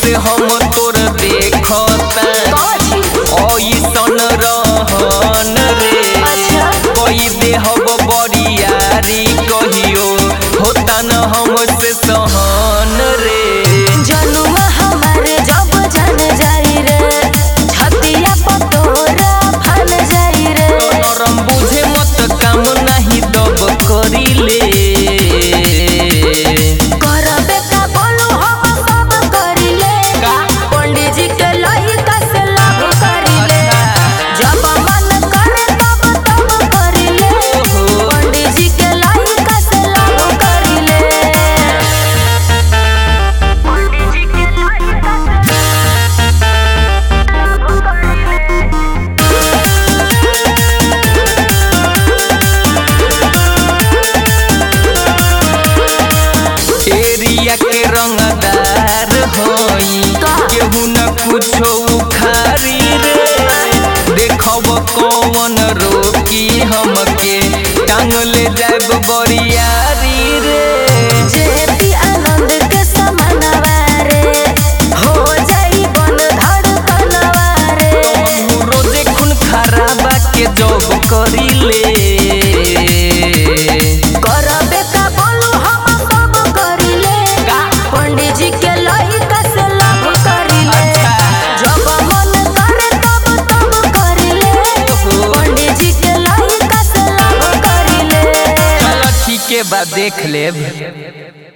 से हम तोर देखता ऐसन रहन रे अच्छा। कोई देहब बरियारी कहियो होता न हमसे सहन रे जनुआ हमारे जब जान जाई रे छतिया पतोरा फन जाई रे नरम बुझे मत काम नाही दब करिले करबे का बोलू हम सब करिले का? पंडित जी के लइका से लाभ करिले जब मन करे तब तब करिले ओहो। पंडित जी के लइका से लाभ करिले पंडित जी के लइका से एरिया के रंगदार होई का? केहू न कुछो उखारी रे देखब कौन रोकी हमके टांग ले जाब बरियारी रे जेपी आनंद के समानवा रे हो जाई बन धड़कनवा रे हमहू रोजे खून खराबा के जॉब करिले करबे का बोलू हम सब करिले का? पंडित जी के लइका से लाभ करिले अच्छा। जब मन करे तब तब करिले ओहो। पंडित जी के लइका से लाभ करिले चलो ठीक है बा देख लेब